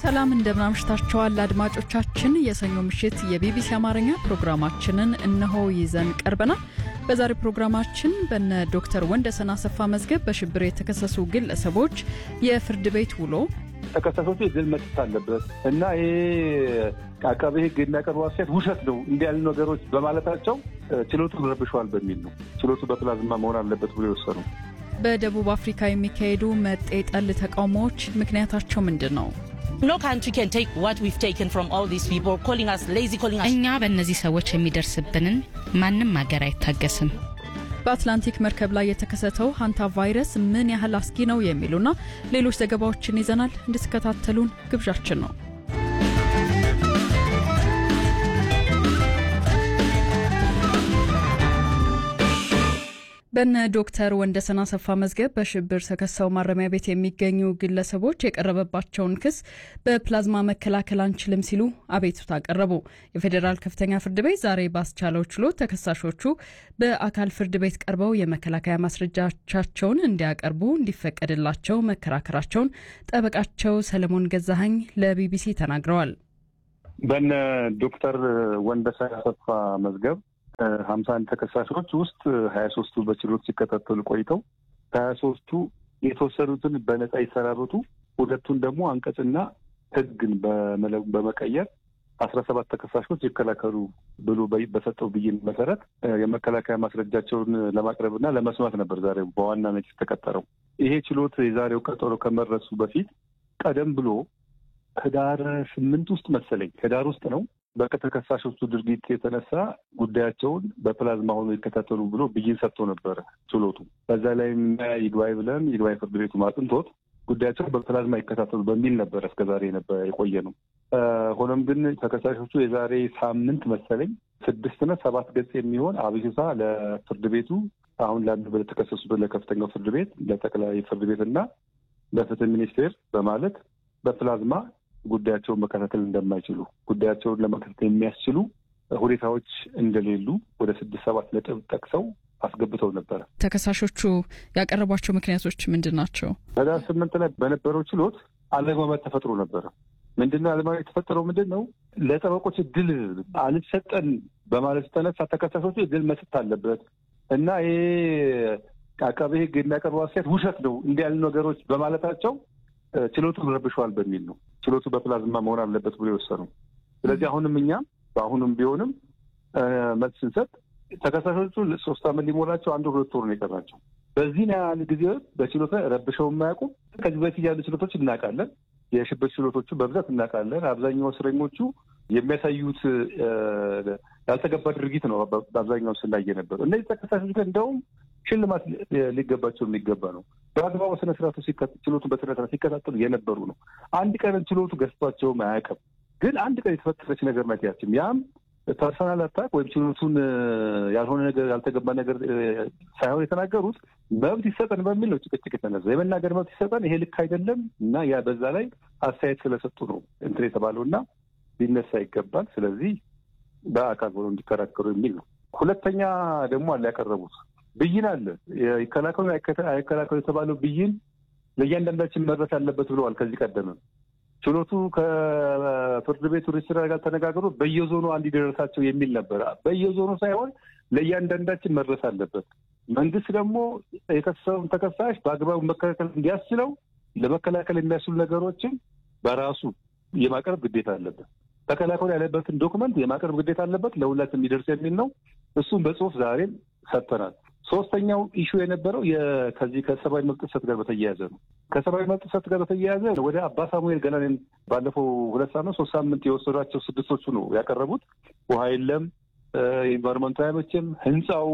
ሰላም እንደምናምሽታችኋል አድማጮቻችን። የሰኞ ምሽት የቢቢሲ አማርኛ ፕሮግራማችንን እነሆ ይዘን ቀርበናል። በዛሬው ፕሮግራማችን በነ ዶክተር ወንደሰን አሰፋ መዝገብ በሽብር የተከሰሱ ግለሰቦች የፍርድ ቤት ውሎ ተከሳሾቹ የግል መስጠት አለበት እና ይሄ አቃቤ ሕግ የሚያቀርበው አስተያየት ውሸት ነው እንዲህ ያሉ ነገሮች በማለታቸው ችሎቱ ረብሸዋል በሚል ነው ችሎቱ በፕላዝማ መሆን አለበት ብሎ የወሰኑ። በደቡብ አፍሪካ የሚካሄዱ መጤ ጠል ተቃውሞዎች ምክንያታቸው ምንድን ነው? እኛ በእነዚህ ሰዎች የሚደርስብንን ማንም ሀገር አይታገስም። በአትላንቲክ መርከብ ላይ የተከሰተው ሀንታ ቫይረስ ምን ያህል አስጊ ነው የሚሉና ሌሎች ዘገባዎችን ይዘናል። እንድትከታተሉን ግብዣችን ነው። በነ ዶክተር ወንደሰን አሰፋ መዝገብ በሽብር ተከሰው ማረሚያ ቤት የሚገኙ ግለሰቦች የቀረበባቸውን ክስ በፕላዝማ መከላከል አንችልም ሲሉ አቤቱታ አቀረቡ። የፌዴራል ከፍተኛ ፍርድ ቤት ዛሬ ባስቻለው ችሎት ተከሳሾቹ በአካል ፍርድ ቤት ቀርበው የመከላከያ ማስረጃቻቸውን እንዲያቀርቡ እንዲፈቀድላቸው መከራከራቸውን ጠበቃቸው ሰለሞን ገዛሀኝ ለቢቢሲ ተናግረዋል። በነ ዶክተር ወንደሰን አሰፋ መዝገብ ሀምሳ አንድ ተከሳሾች ውስጥ ሀያ ሶስቱ በችሎት ሲከታተሉ ቆይተው ከሀያ ሶስቱ የተወሰኑትን በነጻ ይሰናበቱ፣ ሁለቱን ደግሞ አንቀጽና ሕግን በመቀየር አስራ ሰባት ተከሳሾች ይከላከሉ ብሎ በሰጠው ብይን መሰረት የመከላከያ ማስረጃቸውን ለማቅረብና ለመስማት ነበር ዛሬ በዋናነት የተቀጠረው። ይሄ ችሎት የዛሬው ቀጠሮ ከመድረሱ በፊት ቀደም ብሎ ህዳር ስምንት ውስጥ መሰለኝ ህዳር ውስጥ ነው በተከሳሾቹ ድርጊት የተነሳ ጉዳያቸውን በፕላዝማ ሆኖ ይከታተሉ ብሎ ብይን ሰጥቶ ነበረ ችሎቱ። በዛ ላይ ይግባኝ ብለን ይግባኝ ፍርድ ቤቱ ማጥንቶት ጉዳያቸው በፕላዝማ ይከታተሉ በሚል ነበረ እስከዛሬ ነበር የቆየ ነው። ሆኖም ግን ተከሳሾቹ የዛሬ ሳምንት መሰለኝ ስድስትና ሰባት ገጽ የሚሆን አቤቱታ ለፍርድ ቤቱ አሁን ላሉ ለተከሰሱበት ለከፍተኛው ፍርድ ቤት ለጠቅላይ ፍርድ ቤት እና ለፍትህ ሚኒስቴር በማለት በፕላዝማ ጉዳያቸውን መከታተል እንደማይችሉ ጉዳያቸውን ለመከታተል የሚያስችሉ ሁኔታዎች እንደሌሉ ወደ ስድስት ሰባት ነጥብ ጠቅሰው አስገብተው ነበረ። ተከሳሾቹ ያቀረቧቸው ምክንያቶች ምንድን ናቸው? ህዳር ስምንት ላይ በነበረው ችሎት አለመግባባት ተፈጥሮ ነበረ። ምንድነው አለመግባባት የተፈጠረው? ምንድን ነው ለጠበቆች እድል አልሰጠን በማለት ተነሳ ተከሳሾቹ እድል መስጠት አለበት እና ይሄ አቃቤ ሕግ የሚያቀርበው አስተያየት ውሸት ነው እንዲህ ያሉ ነገሮች በማለታቸው ችሎቱን ረብሸዋል በሚል ነው ችሎቱ በፕላዝማ መሆን አለበት ብሎ የወሰነው። ስለዚህ አሁንም እኛ በአሁኑም ቢሆንም መልስ ስንሰጥ ተከሳሾቹ ሶስት ዓመት ሊሞላቸው አንድ ሁለት ወር ነው የቀራቸው። በዚህ ያህል ጊዜ በችሎት ላይ ረብሸው የማያውቁም። ከዚህ በፊት ያሉ ችሎቶች እናውቃለን። የሽብር ችሎቶቹ በብዛት እናውቃለን። አብዛኛው እስረኞቹ የሚያሳዩት ያልተገባ ድርጊት ነው በአብዛኛው ስናየ ነበር። እነዚህ ተከሳሾች ግን እንደውም ሽልማት ሊገባቸው የሚገባ ነው። በአግባቡ ስነስርዓቱ ችሎቱን በስነስርዓት ሲከታተሉ የነበሩ ነው። አንድ ቀን ችሎቱ ገዝቷቸውም አያውቅም። ግን አንድ ቀን የተፈጠረች ነገር ናት ያችም ያም ፐርሰናል አታክ ወይም ችሎቱን ያልሆነ ነገር ያልተገባ ነገር ሳይሆን የተናገሩት መብት ይሰጠን በሚል ነው ጭቅጭቅ የተነሳ የመናገር መብት ይሰጠን፣ ይሄ ልክ አይደለም እና ያ በዛ ላይ አስተያየት ስለሰጡ ነው እንትን የተባለው እና ሊነሳ ይገባል። ስለዚህ በአካል ሆነው እንዲከራከሩ የሚል ነው። ሁለተኛ ደግሞ አለ ያቀረቡት ብይን አለ ይከላከሉ አይከላከሉ የተባለው ብይን ለእያንዳንዳችን መድረስ አለበት ብለዋል። ከዚህ ቀደምም ችሎቱ ከፍርድ ቤቱ ሬጅስትራር ጋር ተነጋግሮ በየዞኑ እንዲደረሳቸው የሚል ነበረ። በየዞኑ ሳይሆን ለእያንዳንዳችን መድረስ አለበት። መንግስት ደግሞ የከሰሰውን ተከሳሽ በአግባቡ መከላከል እንዲያስችለው ለመከላከል የሚያስችሉ ነገሮችን በራሱ የማቅረብ ግዴታ አለበት። ተከላከሉ ያለበትን ዶክመንት የማቅረብ ግዴታ አለበት። ለሁላችን የሚደርስ የሚል ነው። እሱም በጽሁፍ ዛሬም ሰጥተናል። ሶስተኛው ኢሹ የነበረው ከዚህ ከሰብአዊ መብት ጥሰት ጋር በተያያዘ ነው። ከሰብአዊ መብት ጥሰት ጋር በተያያዘ ወደ አባ ሳሙኤል ገናኔን ባለፈው ሁለት ሳምንት ሶስት ሳምንት የወሰዷቸው ስድስቶቹ ነው ያቀረቡት። ውሃ የለም፣ ኢንቫይሮመንቱ አይመችም፣ ህንፃው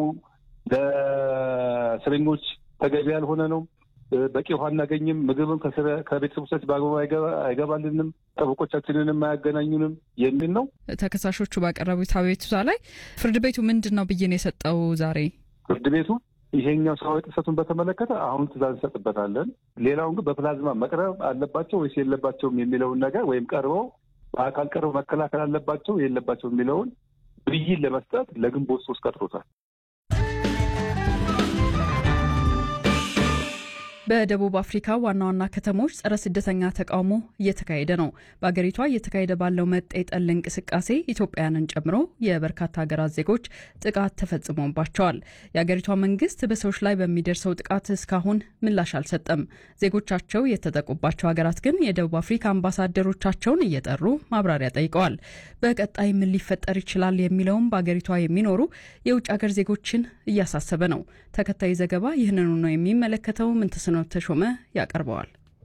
ለእስረኞች ተገቢ ያልሆነ ነው፣ በቂ ውሃ አናገኝም፣ ምግብም ከቤተሰቦቻችን በአግባቡ አይገባልንም፣ ጠበቆቻችንንም አያገናኙንም የሚል ነው። ተከሳሾቹ ባቀረቡት አቤቱታ ላይ ፍርድ ቤቱ ምንድን ነው ብይን የሰጠው ዛሬ? ፍርድ ቤቱ ይሄኛው ሰብአዊ ጥሰቱን በተመለከተ አሁን ትዕዛዝ እንሰጥበታለን። ሌላውን ግን በፕላዝማ መቅረብ አለባቸው ወይስ የለባቸውም የሚለውን ነገር ወይም ቀርበው በአካል ቀርበው መከላከል አለባቸው የለባቸው የሚለውን ብይን ለመስጠት ለግንቦት ሶስት ቀጥሮታል። በደቡብ አፍሪካ ዋና ዋና ከተሞች ጸረ ስደተኛ ተቃውሞ እየተካሄደ ነው። በአገሪቷ እየተካሄደ ባለው መጤ ጠል እንቅስቃሴ ኢትዮጵያውያንን ጨምሮ የበርካታ ሀገራት ዜጎች ጥቃት ተፈጽሞባቸዋል። የአገሪቷ መንግስት በሰዎች ላይ በሚደርሰው ጥቃት እስካሁን ምላሽ አልሰጠም። ዜጎቻቸው የተጠቁባቸው ሀገራት ግን የደቡብ አፍሪካ አምባሳደሮቻቸውን እየጠሩ ማብራሪያ ጠይቀዋል። በቀጣይ ምን ሊፈጠር ይችላል የሚለውም በአገሪቷ የሚኖሩ የውጭ ሀገር ዜጎችን እያሳሰበ ነው። ተከታይ ዘገባ ይህንኑ ነው የሚመለከተው። ምንትስኖ ተሾመ ያቀርበዋል።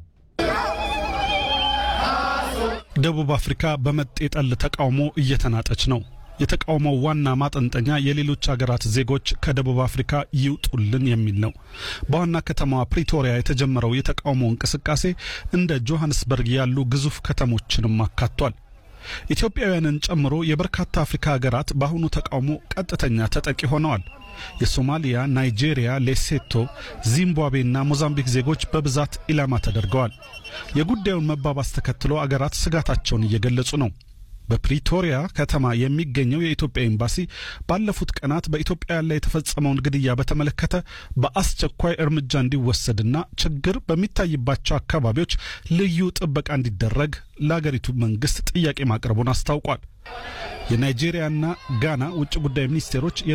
ደቡብ አፍሪካ በመጤ ጠል ተቃውሞ እየተናጠች ነው። የተቃውሞው ዋና ማጠንጠኛ የሌሎች ሀገራት ዜጎች ከደቡብ አፍሪካ ይውጡልን የሚል ነው። በዋና ከተማዋ ፕሪቶሪያ የተጀመረው የተቃውሞ እንቅስቃሴ እንደ ጆሃንስበርግ ያሉ ግዙፍ ከተሞችንም አካቷል። ኢትዮጵያውያንን ጨምሮ የበርካታ አፍሪካ ሀገራት በአሁኑ ተቃውሞ ቀጥተኛ ተጠቂ ሆነዋል። የሶማሊያ፣ ናይጄሪያ፣ ሌሴቶ፣ ዚምባብዌና ሞዛምቢክ ዜጎች በብዛት ኢላማ ተደርገዋል። የጉዳዩን መባባስ ተከትሎ አገራት ስጋታቸውን እየገለጹ ነው። በፕሪቶሪያ ከተማ የሚገኘው የኢትዮጵያ ኤምባሲ ባለፉት ቀናት በኢትዮጵያውያን ላይ የተፈጸመውን ግድያ በተመለከተ በአስቸኳይ እርምጃ እንዲወሰድና ችግር በሚታይባቸው አካባቢዎች ልዩ ጥበቃ እንዲደረግ ለአገሪቱ መንግስት ጥያቄ ማቅረቡን አስታውቋል። የናይጄሪያና ጋና ውጭ ጉዳይ ሚኒስቴሮች